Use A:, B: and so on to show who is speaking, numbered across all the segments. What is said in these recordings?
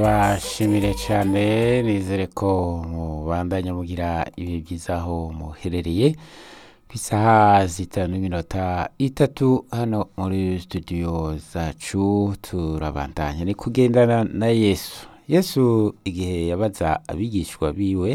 A: bashimire cyane nizere ko mubandanya mugira ibihe byiza aho muherereye ku isaha zitanu n'iminota itatu hano muri studio zacu turabandanya ni kugendana na yesu yesu igihe yabaza abigishwa biwe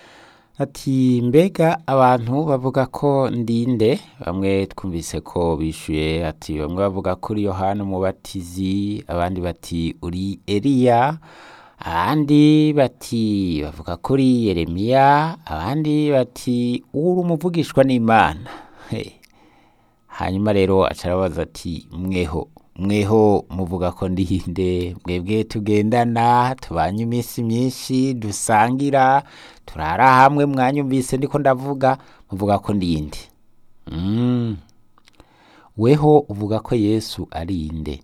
A: ati mbega abantu bavuga ko ndinde bamwe twumvise ko bishuye ati bamwe bavuga ko uri yohana umubatizi abandi bati uri eliya abandi bati bavuga ko uri yeremiya abandi bati uri umuvugishwa n'imana He. hanyuma rero aca arabaza ati mweho mweho muvuga ko ndinde mwebwe tugendana tubanye iminsi myinshi dusangira turara hamwe mwanyumvise ndiko ndavuga muvuga ko ndinde mm. weho uvuga ko yesu ari inde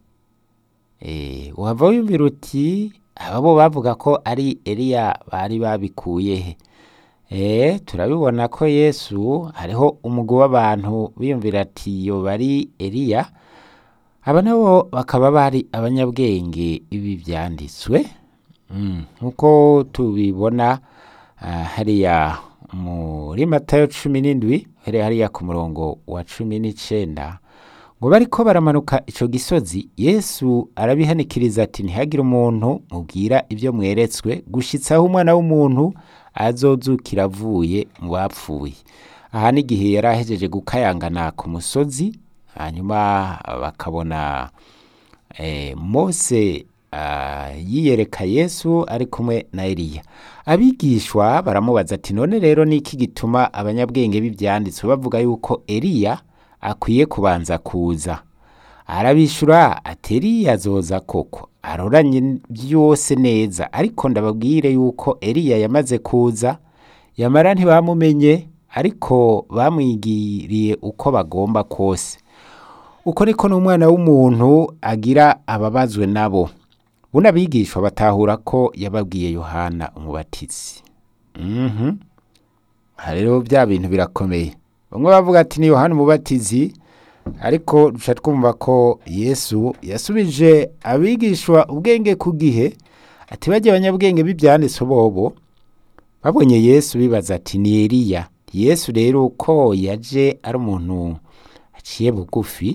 A: eh, wava wiyumvira uti ababo bavuga ko ari eliya bari babikuye he Eh, turabibona ko yesu hariho umugwi w'abantu biyumvira ati yo bari eliya aba nabo bakaba bari abanyabwenge ibi byanditswe Mm, nk'uko tubibona ah, hariya muri matayo cumi n'indwi hariya hariya ku murongo wa cumi n'icenda ngo bariko baramanuka ico gisozi yesu arabihanikiriza ati ntihagire umuntu mubwira ibyo mweretswe gushitsaho umwana w'umuntu azozukira avuye mu bapfuye aha n'igihe yari ahejeje gukayangana ku musozi hanyuma bakabona eh, mose ah, yiyereka yesu ari kumwe na eliya abigishwa baramubaza ati none rero niki gituma abanyabwenge b'ibyanditswe bavuga yuko eliya akwiye kubanza kuza arabishura ati eliya azoza koko aroranye byose neza ariko ndababwire yuko eliya yamaze kuza yamara ntibamumenye ariko bamwigiriye uko bagomba kose uko niko n'umwana w'umuntu agira ababazwe nabo buno abigishwa batahura ko yababwiye yohana umubatizi mhm aha rero bya bintu birakomeye bamwe bavuga ati ni yohana umubatizi ariko duca twumva ko yesu yasubije abigishwa ubwenge ku gihe ati bajya abanyabwenge b'ibyanditswe bobo babonye yesu bibaza ati ni eliya yesu rero ko yaje ari umuntu aciye bugufi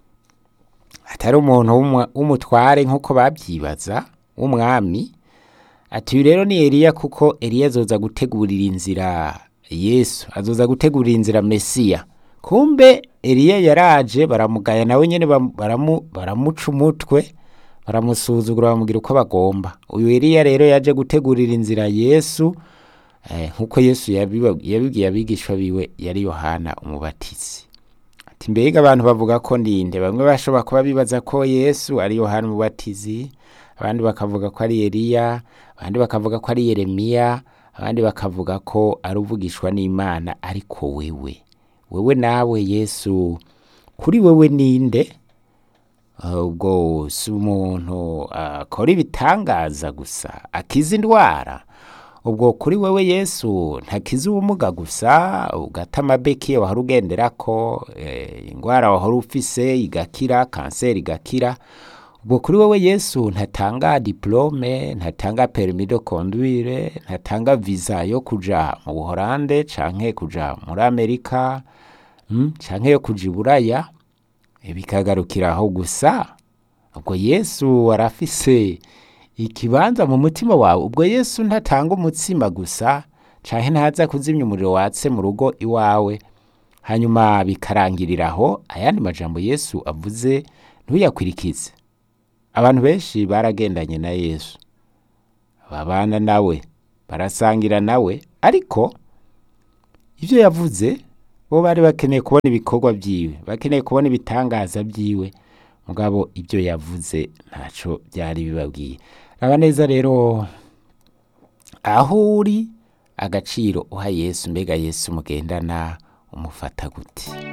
A: atari umuntu w'umwa- w'umutware nk'uko babyibaza w'umwami ati uyu rero ni eliya kuko eliya azoza gutegurira inzira yesu azoza gutegurira inzira mesiya kumbe eliya yaraje baramugaya nawe nyene bam- baramu- baramuca umutwe baramusuzugura bamubwira uko bagomba uyu eliya rero yaje gutegurira inzira yesu eh, nk'uko yesu yabiba- yabibwiye abigishwa biwe yari yohana umubatizi ati mbega abantu bavuga ko ndinde bamwe bashobora kuba bibaza ko yesu ari yohana umubatizi abandi bakavuga ko ari eliya abandi bakavuga ko ari yeremiya abandi bakavuga ko ari uvugishwa n'imana ariko wewe wewe nawe yesu kuri wewe ninde Ah, ubwo si umuntu akora ibitangaza gusa akiza indwara ubwo kuri wewe yesu ntakiza ubumuga gusa ugata amabeki wahora ugenderako eh, indwara wahora ufise igakira kanseri igakira ubwo kuri wewe yesu ntatanga diplome ntatanga permis de conduire ntatanga visa yo kuja mu buholande canke kuja muri amerika mm, canke yo kuja iburaya bikagarukira aho gusa ubwo yesu arafise ikibanza mu mutima wawe ubwo yesu ntatanga umutsima gusa canke ntaza kuzimya umuriro watse mu rugo iwawe hanyuma bikarangirira aho ayandi majambo yesu avuze ntuyakwirikize abantu benshi baragendanye na yesu babana nawe barasangira nawe ariko ibyo yavuze bo bari bakeneye kubona ibikorwa byiwe bakeneye kubona ibitangaza byiwe mugabo ibyo yavuze ntaco byari bibabwiye raba neza rero aho uri agaciro uha yesu mbega yesu mugendana umufata gute